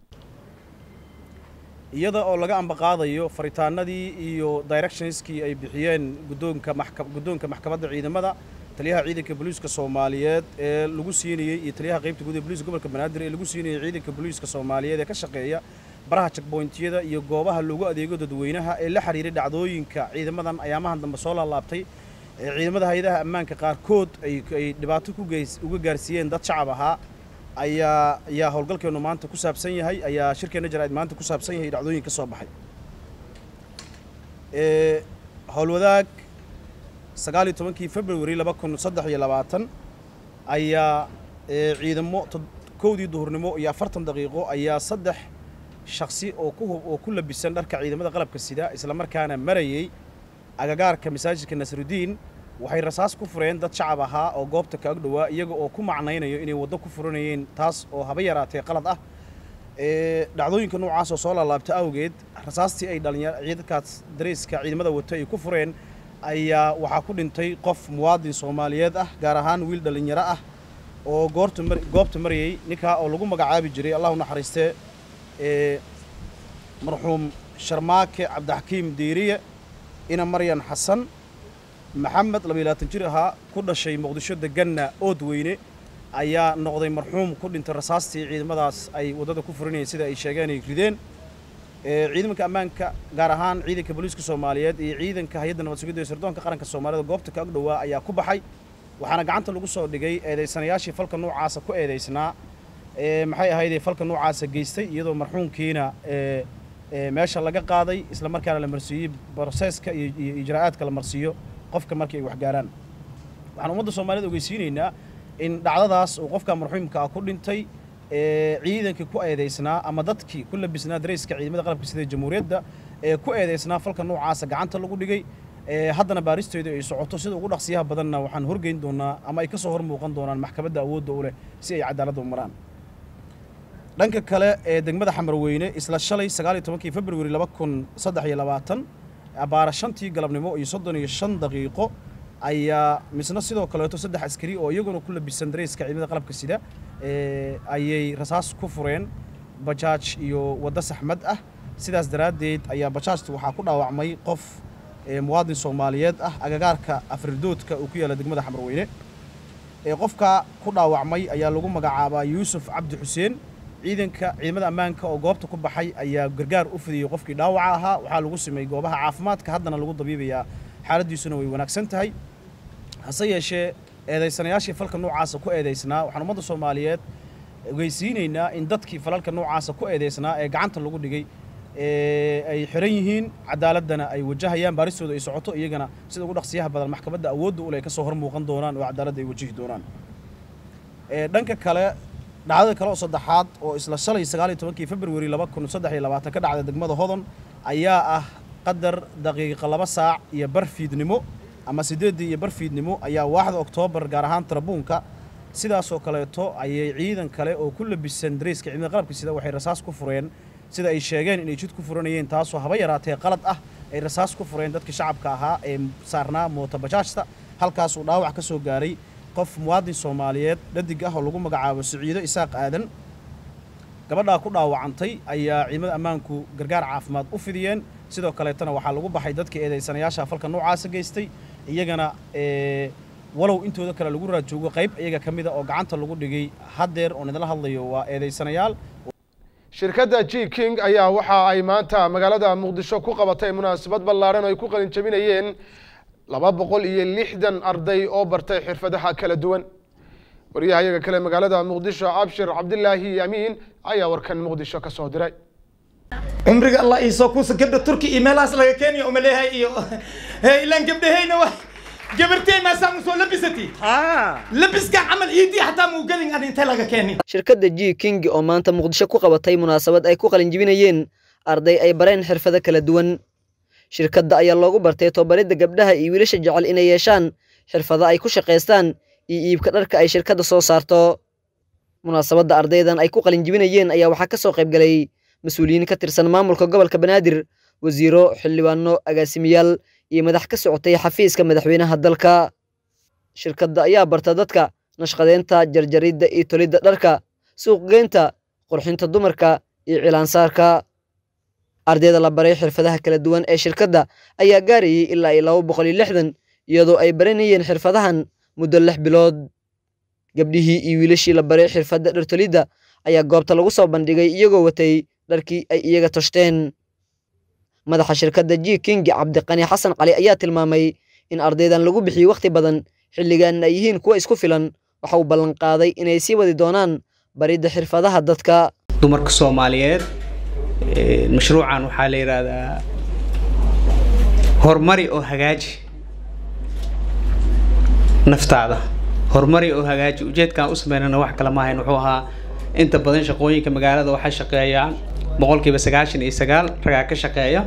iyada oo laga ambaqaadayo faritaanadii iyo directionskii ay bixiyeen guddoonka maxka guddoonka maxkamadda ciidamada taliyaha ciidanka booliiska soomaaliyeed ee lagu siinayey iyo taliyaha qaybta guud ee booliiska gobolka banaadir ee lagu siinayey ciidanka booliiska soomaaliyeed ee ka shaqeeya baraha checkpointyada iyo goobaha loogu adeego dadweynaha ee la xiriiray dhacdooyinka ciidamadan ayaamahan dambe soo laalaabtay ee ciidamada hay-adaha ammaanka qaarkood ay ay dhibaato ku geys uga gaarsiiyeen dad shacab ahaa ayaa ayaa howlgalkeenu maanta ku saabsan yahay ayaa shirkeenna jaraa'id maanta ku saabsan yahay dhacdooyin ka soo baxay ee howlwadaag sagaal iyo tobankii february laba kun saddex iyo labaatan ayaa ee ciidamo kowdii duhurnimo iyo afartan daqiiqo ayaa saddex shaksi oo ku oo ku labisan dharka ciidamada qalabka sida islamarkaana marayay agagaarka masaajidka nasrudiin waxay rasaas ku fureen dad shacab ahaa oo goobta ka ag dhowaa iyaga oo ku macnaynayo inay waddo ku furanayeen taas oo haba yaraatee qalad ah ee dhacdooyinka noocaas oo soo laalaabta awgeed rasaastii ay dhalinyar ciidankaas dareyska ciidamada wato ay ku fureen ayaa waxaa ku dhintay qof muwaadin soomaaliyeed ah gaar ahaan wiil dhalinyaro ah oo goorta mar goobta marayay ninkaa oo lagu magacaabi jiray allah u naxariistee ee marxuum sharmaake cabdixakiim diiriye ina maryan xasan maxamed laba iyo labaatan jir ahaa ku dhashay muqdisho deganna ood weyne ayaa noqday marxuum ku dhintay rasaastii ciidamadaas ay waddada ku furinayeen sida ay sheegeen ay rideen ciidanka ammaanka gaar ahaan ciidanka booliiska soomaaliyeed iyo ciidanka hay-adda nabad sugidda ee sirdoonka qaranka soomaalida goobta ka ag dhowaa ayaa ku baxay waxaana gacanta lagu soo dhigay eedaysanayaashii falka noocaasa ku eedaysnaa maxay ahaydee falka noocaasa geystay iyadoo marxuumkiina meesha laga qaaday isla markaana la marsiiyey broseska iyo ijraa'aadka la marsiiyo qofka markii ay waxgaaraan waxaan ummadda soomaaliyed ogeysiinaynaa in dhacdadaas uu qofka marxuumka ah ku dhintay ciidankii ku eedaysnaa ama dadkii ku labisnaa dareyska ciidamada qalabka sida jamhuuriyadda ee ku eedaysnaa falka noocaasa gacanta lagu dhigay haddana baaristeedu ay socoto sida ugu dhaqsiyaha badanna waxaan horgeyn doonaa ama ay ka soo hor muuqan doonaan maxkamadda awoodda u leh si ay cadaaladda u maraan dhanka kale ee degmada xamarweyne isla shalay sagaal iyo tobankii february laba kun saddex iyo labaatan abaara shantii galabnimo iyo soddon iyo shan daqiiqo ayaa misna sidoo kaleeto saddex askari oo iyaguna ku labisan dareyska ciidamada qalabka sida ayay rasaas ku fureen bajaaj iyo waddo saxmad ah sidaas daraaddeed ayaa bajaajta waxaa ku dhaawacmay qof muwaadin soomaaliyeed ah agagaarka afridoodka uu ku yaalla degmada xamarweyne qofka ku dhaawacmay ayaa lagu magacaabaa yuusuf cabdi xuseen ciidanka ciidamada ammaanka oo goobta ku baxay ayaa gargaar u fidiyey qofkii dhaawaca ahaa waxaa lagu sameeyey goobaha caafimaadka haddana lagu dabiibayaa xaaladdiisuna way wanaagsan tahay hase yeeshee eedaysanayaashii falka noocaasa ku eedaysnaa waxaan ummadda soomaaliyeed ogeysiinaynaa in dadkii falalka noocaasa ku eedaysnaa ee gacanta lagu dhigay ay xiran yihiin cadaaladdana ay wajahayaan baaristooda ay socoto iyagana sida ugu dhaqsiyaha badan maxkamadda awoodda ule ay ka soo hor muuqan doonaan oo cadaaladda ay wajihi doonaan dhanka kale dhacdada kale oo saddexaad oo isla shalay sagaal iyo tobankii february laba kun saddex iyo labaatan ka dhacday degmada hodon ayaa ah qadar daqiiqa laba saac iyo bar fiidnimo ama siddeeddii iyo bar fiidnimo ayaa waaxda oktoobar gaar ahaan tarabuunka sidaasoo kaleeto ayay ciidan kale oo ku labisan dareyska ciidamada qalabka sida waxay rasaas ku fureen sida ay sheegeen inay jid ku furanayeen taasoo haba yaraatee qalad ah ay rasaas ku fureen dadkii shacabka ahaa ee saarnaa moota bajaajta halkaasuu dhaawac ka soo gaaray qof muwaadin soomaaliyeed dhadig ah oo lagu magacaabo siciido isaaq aadan gabadhaa ku dhaawacantay ayaa ciidamada ammaanku gargaar caafimaad u fidiyeen sidoo kaleetana waxaa lagu baxay dadkii eedaysanayaasha falka noocaasa geystay iyagana walow intooda kale lagu raajoogo qayb iyaga ka mida oo gacanta lagu dhigay haddeer oon idinla hadlayo waa eedaysanayaal shirkadda g king ayaa waxa ay maanta magaalada muqdisho ku qabatay munaasabad ballaaran oo ay ku qalin jabinayeen laba boqol iyo lixdan arday oo bartay xirfadaha kala duwan wariyaha iyaga kale magaalada muqdisho abshir cabdilaahi amiin ayaa warkan muqdisho ka soo diray cumriga allah iisoo kuusa gabdha turki iyo meelahaas laga keenayo umaleehay iyo ilaan gabdhahayna wa gabartay maasaa musoo labisati labiska camal iidii xataa muu gelin an intee laga keeni shirkadda g king oo maanta muqdisho ku qabatay munaasabad ay ku qalinjibinayeen arday ay bareen xirfado kala duwan shirkadda ayaa loogu bartay tobabaridda gabdhaha iyo wiilasha jecel inay yeeshaan xirfado ay ku shaqaystaan iyo iibka dharka ay shirkadda soo saarto munaasabadda ardaydan ay ku qalinjibinayeen ayaa waxaa ka soo qayb galay mas-uuliyiin ka tirsan maamulka gobolka banaadir wasiiro xildhibaano agaasimiyaal iyo madax ka socotay xafiiska madaxweynaha dalka shirkadda ayaa barta dadka nashqadeynta jarjaridda iyo tolidda dharka suuqgeynta qurxinta dumarka iyo cilaansaarka ardayda la baray xirfadaha kala duwan ee shirkadda ayaa gaarayay ilaa iyo laba boqol iyo lixdan iyadoo ay baranayeen xirfadahan muddo lix bilood gabdhihii iyo wiilashii la baray xirfadda dhartolidda ayaa goobta lagu soo bandhigay iyagoo watay dharkii ay iyaga toshteen madaxa shirkadda g king cabdiqani xasan cali ayaa tilmaamay in ardaydan lagu bixiyey wakhti badan xilligan ay yihiin kuwa isku filan waxa uu ballanqaaday inay sii wadi doonaan baridda xirfadaha dadka dumarka soomaaliyeed mashruucan waxaa la yidhaahdaa horumari oo hagaaji naftaada horumari oo hagaaji ujeedkaan u sameynana wax kale maahayn wuxuu ahaa inta badan shaqooyinka magaalada waxay shaqeeyaan boqolkiiba sagaashan iyo sagaal ragaa ka shaqeeya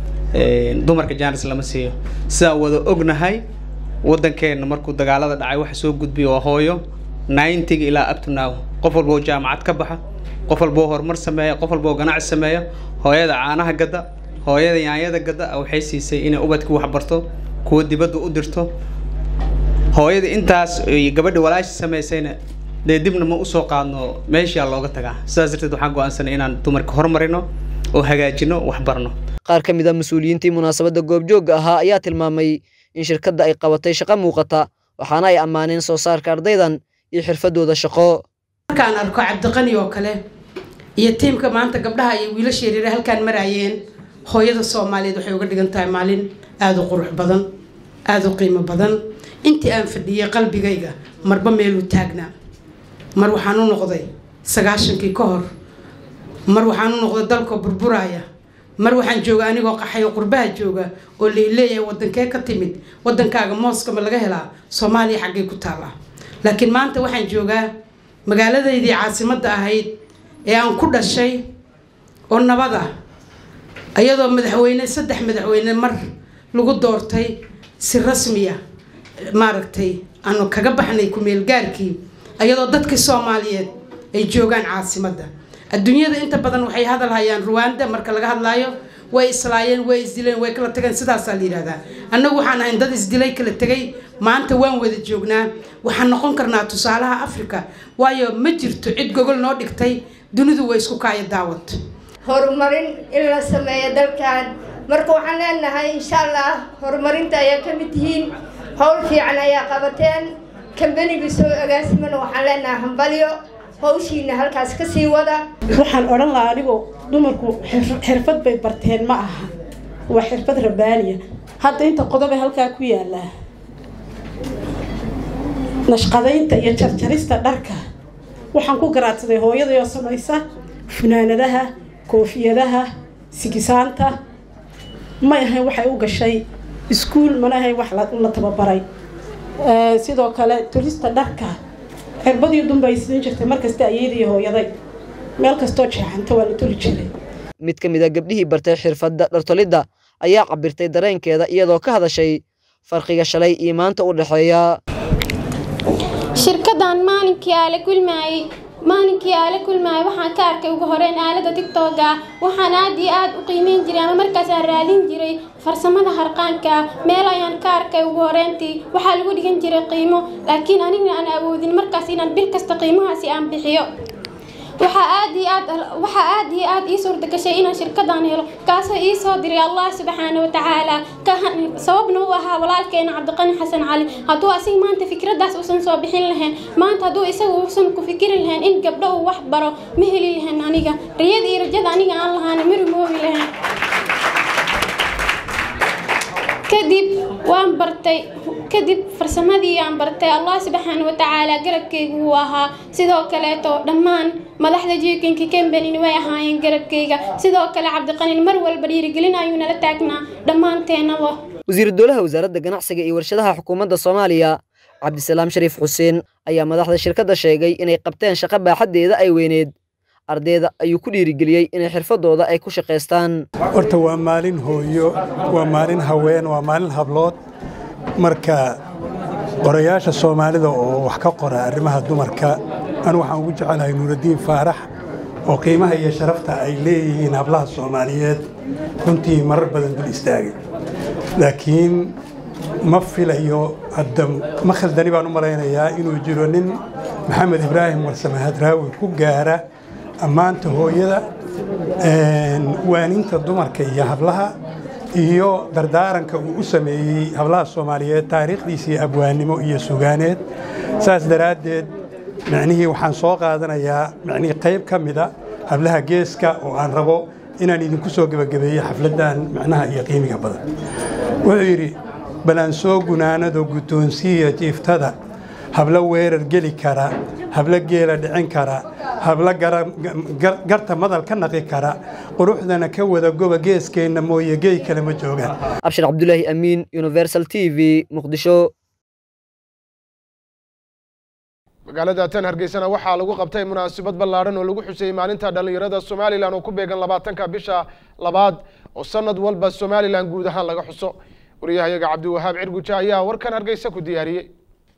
dumarka jaanis lama siiyo sidaan wada ognahay waddankeenna markuu dagaalada dhacay waxa soo gudbiya waa hooyo ninetiga ilaa up to now qof walba oo jaamacad ka baxa qof walba oo horumar sameeya qof walba oo ganacsi sameeya hooyada caanaha gadda hooyada yaanyada gadda waxay siisay inay ubadka wax barto kuwa dibadda u dirto hooyada intaas iyo gabadha walaashi samaysayna dee dibna ma usoo qaadno meeshaa looga tagaa sidaas darteed waxaan go-aansanay inaan dumarka horumarino oo hagaajino wax barno qaar ka mid a mas-uuliyiintii munaasabadda goobjoogga ahaa ayaa tilmaamay in shirkadda ay qabatay shaqo muuqata waxaana ay ammaaneen soo saarka ardaydan iyo xirfadooda shaqo markaan arko cabdiqani oo kale iyo tiimka maanta gabdhaha iyo wiilasha yaryare halkaan maraayeen hooyada soomaaliyeed waxay uga dhigan tahay maalin aada u qurux badan aada u qiimo badan intii aan fadhiyey qalbigayga marba meeluu taagnaa mar waxaan u noqday sagaashankii ka hor mar waxaan u noqday dalkoo burburaaya mar waxaan jooga anigoo qaxayo qurbaha jooga oo laileeyahay wadankee ka timid wadankaaga mooska ma laga helaa soomaaliya xaggay ku taallaa laakiin maanta waxaan joogaa magaaladaydii caasimadda ahayd ee aan ku dhashay oo nabad ah iyadoo madaxweyne saddex madaxweyne mar lagu doortay si rasmiya maaragtay aanu kaga baxnay ku-meelgaarkii iyadoo dadkii soomaaliyeed ay joogaan caasimadda adduunyada inta badan waxay hadal hayaan ruwanda marka laga hadlaayo way islaayeen way isdileen way kala tageen sidaasaa la yidhahdaa annagu waxaan ahayn dad isdilay kala tegay maanta waan wada joognaa waxaan noqon karnaa tusaalaha africa waayo ma jirto cid gogol noo dhigtay dunidu way isku kaaya daawad horumarin in la sameeyo dalkan marka waxaan leenahay insha allah horumarinta ayaa ka mid tihiin howl fiican ayaa qabateen kambanigii soo agaasimana waxaan leenahay hambalyo hawshiina halkaas ka sii wada waxaan odhan lahaa anigoo dumarku xirfad bay barteen ma aha waa xirfad rabbaaniya hadda inta qodobe halkaa ku yaallaa nashqadaynta iyo jarjarista dharka waxaan ku garaadsaday hooyadayoo samaysa funaanadaha koofiyadaha sigisaanta may ahayn waxay u gashay iskuul mana ahayn wax la tababaray sidoo kale turista dharka cirbadii dunba ay siin jirtay markasta ayadii hooyaday meel kastoo jeexanta waa la toli jiray mid ka mid a gabdhihii bartay xirfadda dhartolidda ayaa cabirtay dareenkeeda iyadoo ka hadashay farqiga shalay iyo maanta u dhexeeya shirkadan maalinkii aa la kulmaayey maalinkii aa la kulmaayay waxaan ka arkay ugu horeyn aalada tigtooga waxaan aad iyo aad u qiimeyn jiray ama markaas aan raadin jiray farsamada harqaanka meel ayaan ka arkay ugu horeyntii waxaa lagu dhigan jiray qiimo laakiin anigna aan awoodin markaas inaan bil kasta qiimahaasi aan bixiyo waxaa aad iyo aad waxaa aad iyo aad ii suurta gashay inaan shirkadan helo kaasoo ii soo diray allah subxaana wa tacaala sababna u ahaa walaalkeena cabdiqani xasan cali hadduu asiga maanta fikraddaas uusan soo bixin lahayn maanta hadduu isaga uusan ku fikiri lahayn in gabdho uu wax baro ma heli lahayn aniga riyada iyo rajada aniga aan lahaana ma rumoobi lahayn kadib waan bartay kadib farsamadii aan bartay allah subxaana wa tacaala garabkaygu wuu ahaa sidoo kaleeto dhammaan madaxda jiikinka kembenin way ahaayeen garabkayga sidoo kale cabdiqanin mar walba dhiirigelin ayuu nala taagnaa dhammaanteenaba wasiiru dowlaha wasaaradda ganacsiga iyo warshadaha xukuumadda soomaaliya cabdisalaam shariif xuseen ayaa madaxda shirkadda sheegay inay qabteen shaqo baaxaddeeda ay weyneed ardayda ayuu ku dhiirigeliyey inay xirfadooda ay ku shaqaystaan horta waa maalin hooyo waa maalin haween waa maalin hablood marka qorayaasha soomaalida oo wax ka qora arrimaha dumarka anu waxaan ugu jecelahay nuuraddiin faarax oo qiimaha iyo sharafta ay leeyihiin hablaha soomaaliyeed runtii marar badan dul istaagay laakiin ma filayo hadda ma khaldani baan u malaynayaa inuu jiro nin maxamed ibraahim warsame hadraawi ku gaara ammaanta hooyada waaninta dumarka iyo hablaha iyo dardaaranka uu u sameeyey hablaha soomaaliyeed taariikhdiisii abwaannimo iyo sugaaneed saas daraaddeed micnihii waxaan soo qaadanayaa micnihii qayb ka mida hablaha geeska oo aan rabo inaan idinku soo gebagabeeyo xafladdan micnaha iyo qiimiga badan wuxuu yidhi balaan soo gunaanado guddoonsiiya jiiftada hablo weerar geli kara hablo geela dhicin kara hablo garta madal ka naqi kara quruxdana ka wada goba geeskeenna mooye geey kale ma joogaan abshir cabdulaahi amiin universal t v muqdisho magaalada tan hargeysana waxaa lagu qabtay munaasabad ballaadhan oo lagu xuseeyey maalinta dhallinyarada somalilan oo ku beegan labaatanka bisha labaad oo sanad walba somalilan guud ahaan laga xuso wariyahayaga cabdiwahaab cirguja ayaa warkan hargeysa ku diyaariyey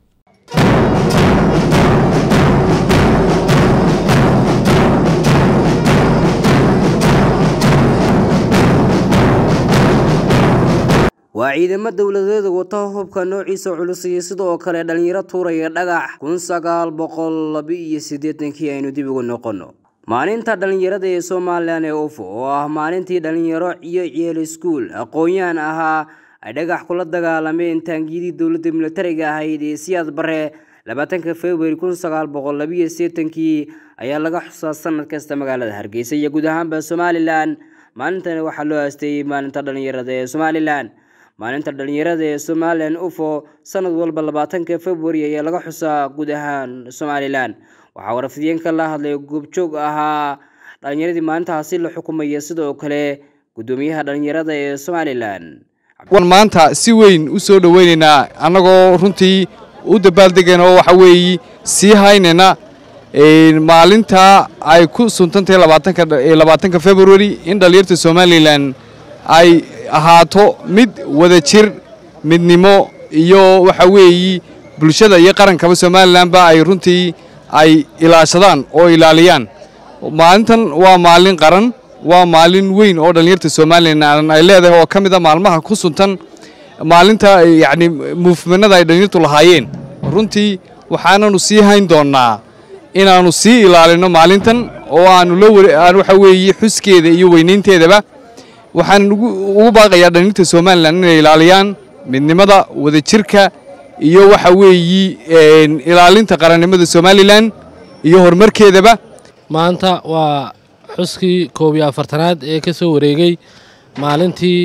waa ciidamo dowladeeda wata hubka noociisa culus iyo sidoo kale dhallinyaro tuuraya dhagax kun sagaal boqol laba-iyo siddeetankii aynu dib ugu noqonno maalinta dhallinyarada ee somalilan ee ufo oo ah maalintii dhallinyaro iyo ciyaal iskuul aqoon-yahan ahaa ay dhagax kula dagaalameen taangiyadii dowladda militariga ahayd ee siyaad bare labaatanka februari kun sagaal boqol labiyo sideetankii ayaa laga xusaa sanad kasta magaalada hargeysa iyo guud ahaanba somalilan maalintani waxaa loo aasteeyey maalinta dhallinyarada ee somalilan maalinta dhallinyarada ee somalilan ufo sanad walba labaatanka februari ayaa laga xusaa guud ahaan somalilan waxaa warafideenka la hadlay goobjoog ahaa dhallinyaradii maalintaasi la xukumaya sidoo kale guddoomiyaha dhallinyarada ee somalilan wan maanta si weyn u soo dhoweynaynaa annagoo runtii u dabaaldegayna oo waxa weeye sii haynayna maalinta ay ku suntantahay labaatanka februari in dhallinyarta somalilan ay ahaato mid wada jir midnimo iyo waxa weeye bulshada iyo qarankaba somalilanba ay runtii ay ilaashadaan oo ilaaliyaan maalintan waa maalin qaran waa maalin weyn oo dhallinyarta somalilan ay leedahay oo ka mid a maalmaha ku suntan maalinta yacni muufmanada ay dhallinyartu lahaayeen runtii waxaananu sii hayn doonnaa inaannu sii ilaalino maalintan oo aanu la waxa weeye xuskeeda iyo weynaynteedaba waxaan ugu baaqayaa dhallinyarta somalilan inay ilaaliyaan midnimada wadajirka iyo waxa weeye ilaalinta qarannimada somalilan iyo horumarkeedaba maanta waa xuskii koob iyo afartanaad ee ka soo wareegay maalintii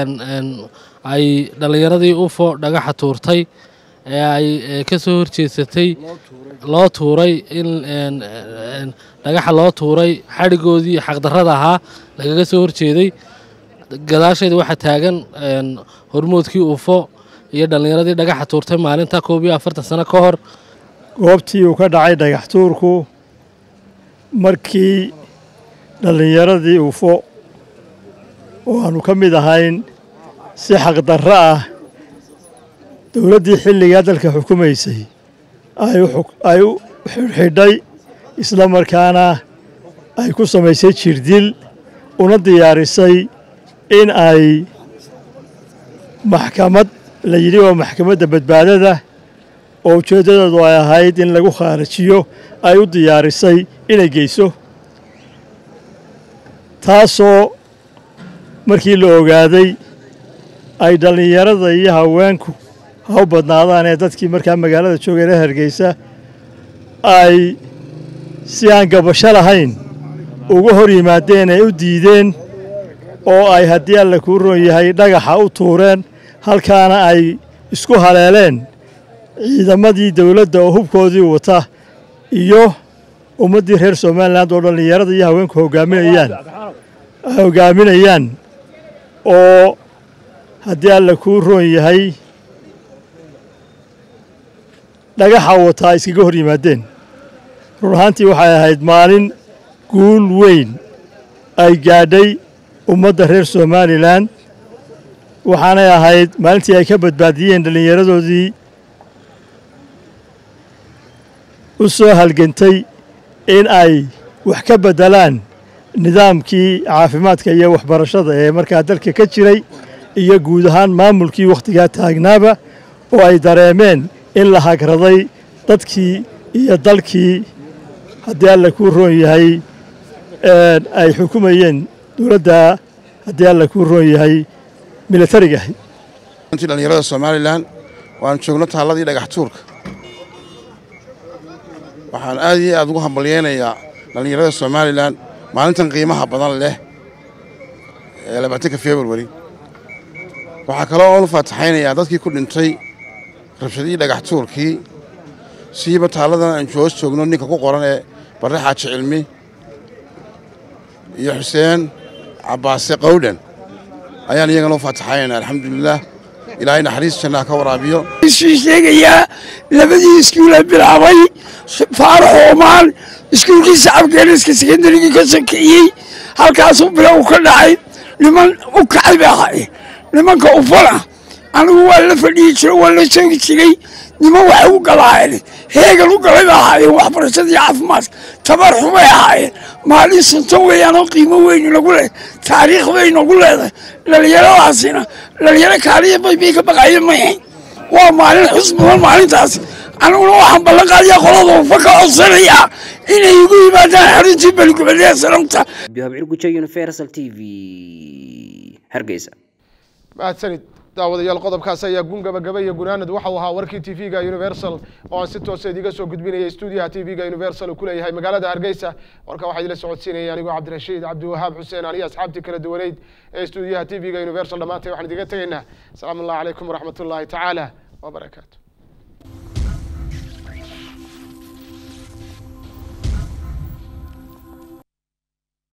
ay dhallinyaradii ufo dhagaxa tuurtay ee ay ka soo horjeedsatay loo tuuray in dhagaxa loo tuuray xadhigoodii xaqdarrada ahaa lagaga soo horjeeday gadaasheeda waxaa taagan hormoodkii ufo iyo dhallinyaradii dhagaxa tuurtay maalinta koob iyo afartan sano ka hor goobtii uu ka dhacay dhagax tuurku markii dhallinyaradii ufo oo aanu ka mid ahayn si xaqdarro ah dowladdii xilligaa dalka xukumaysay ay u xidhxidhay isla markaana ay ku samaysay jirdil una diyaarisay in ay maxkamad la yidhi waa maxkamadda badbaadada oo ujeeddadeedu ay ahayd in lagu khaarajiyo ay u diyaarisay inay geyso taasoo markii la ogaaday ay dhallinyarada iyo haweenku ha u badnaadaan ee dadkii markaa magaalada joogay reer hargeysa ay si aan gabasho lahayn uga hor yimaadeen ay u diideen oo ay haddii alla kuu roon yahay dhagaxa u tuureen halkaana ay isku haleeleen ciidamadii dowladda oo hubkoodii wata iyo ummaddii reer somalilan oo dhallinyarada iyo haweenku hogaaminayaan hogaaminayaan oo haddii alla kuu roon yahay dhagaxa wataa iskaga hor yimaadeen run ahaantii waxay ahayd maalin guul weyn ay gaadhay ummadda reer somalilan waxaanay ahayd maalintii ay ka badbaadiyeen dhallinyaradoodii u soo halgantay in ay wax ka beddelaan nidaamkii caafimaadka iyo waxbarashada ee markaa dalka ka jiray iyo guud ahaan maamulkii wakhtigaa taagnaaba oo ay dareemeen in la hagraday dadkii iyo dalkii haddii alla kuu roon yahay ay xukumayeen dowladda haddii alla kuu roon yahay militariga runtii dhallinyarada somalilan waan joogno taalladii dhagax tuurka waxaan aad iyo aad ugu hambalyeynayaa dhallinyarada somalilan maalintan qiimaha badan leh ee labaatanka februari waxaa kaloo oonu faataxaynayaa dadkii ku dhintay rabshadihii dhagax tuurkii siiba taalladan aan joos joogno ninka ku qoran ee barre xaaji cilmi iyo xuseen cabbaase qawdhan ayaan iyagana u faataxaynayna alxamdulilaah ilaahay naxariis jannaha ka waraabiyo isii sheegayaa labadii iskuula bilaabay faarax oomaan iskuulkii shacabkeeniska sekondarigii ka sokeeyey halkaasuu bilow ka dhacay niman u kacay bay ahaayeen nimanka ufana anigu waa la fadhiyi jiro waa la soogi jiray niman waxay u galaayeen heegan u galay bay ahaayeen waxbarashadii caafimaadka tabar xumay ahaayeen maalin sunto weeyaan oo qiimo weyn nagu leh taariikh bay nagu leedahay dhalinyaradaasina dhalinyaro kaaliya bay bay ka baqaayeen mayahay waa maalin xus mudan maalintaasi aniguna waxaan ballan qaadiyaa qolada ufa ka codsanayaa inay igu yimaadaan xaruntii beligubadee salamta bihabcir gujo universal t v hargeysa mahadsanid daawadayaal qodobkaas ayaa gun gabagaba iyo gunaanad waxau ahaa warkii t v-ga universal oo aan si toosa idiga soo gudbinayay stuudiyaha t v-ga universal uu ku leeyahay magaalada hargeysa warka waxaa idila socodsiinaya anigoo cabdirashiid cabdiwahaab xuseen aniyo asxaabtii kala duwaneyd ee stuudiyaha t v-ga universal dhammaantay waxaan idiga tegaynaa asalaamu allah calaykum waraxmat ullaahi tacaala wabarakaatu